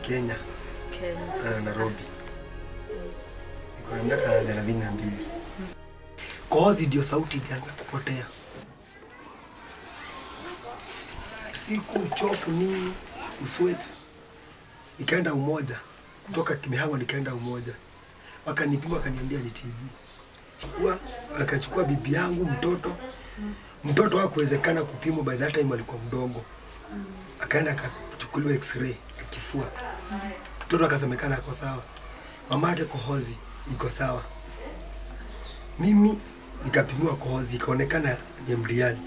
Kenya, Kenya. uh, Nairobi. Niko na miaka thelathini na mbili. Kohozi ndio sauti ilianza kupotea. Siku uchofu nini, uswet. Nikaenda Umoja, kutoka Kimihama nikaenda Umoja, wakanipima wakaniambia ni TB. Chukua, wakachukua bibi yangu mtoto mtoto hakuwezekana kupimwa by that time alikuwa mdogo akaenda akachukuliwa x-ray ya kifua mtoto akasemekana ako sawa mama yake kohozi iko sawa mimi nikapimiwa kohozi ikaonekana ni mdiani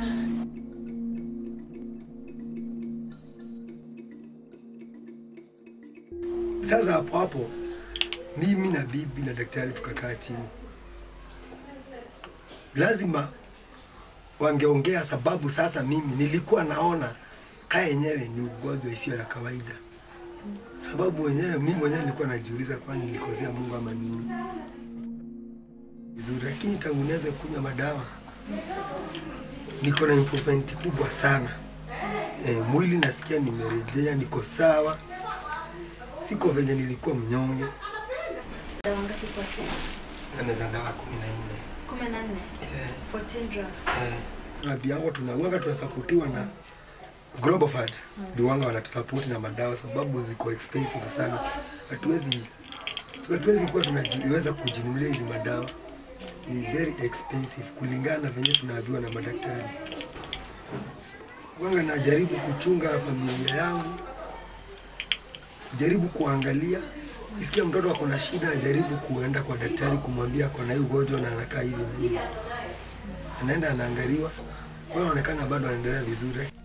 sasa hapo hapo mimi na bibi na daktari tukakaa chini lazima wangeongea sababu sasa mimi nilikuwa naona kaa yenyewe ni ugonjwa isiyo ya kawaida sababu wenyewe mimi mwenyewe nilikuwa najiuliza kwani nilikosea mungu ama nini vizuri lakini tangu nianze kunywa madawa niko na improvement kubwa sana e, mwili nasikia nimerejea niko sawa siko venye nilikuwa mnyonge Dawa ngapi kwa siku? anaweza dawa kumi na nne Kumi na nne. Eh, 14 drugs. eh, klabu yangu tunawanga tunasapotiwa na Global Fund ndio wanga wanatusapoti na madawa sababu ziko expensive sana. Hatuwezi hatuwezi kuwa tunaweza kujinunulia hizi madawa, ni very expensive kulingana na venye tunaambiwa na madaktari. Wanga najaribu kuchunga familia yangu, jaribu kuangalia isikia mtoto ako na shida, najaribu kuenda kwa daktari kumwambia ako na hii ugonjwa na anakaa hivi na hivi, anaenda anaangaliwa, kwa anaonekana bado anaendelea vizuri.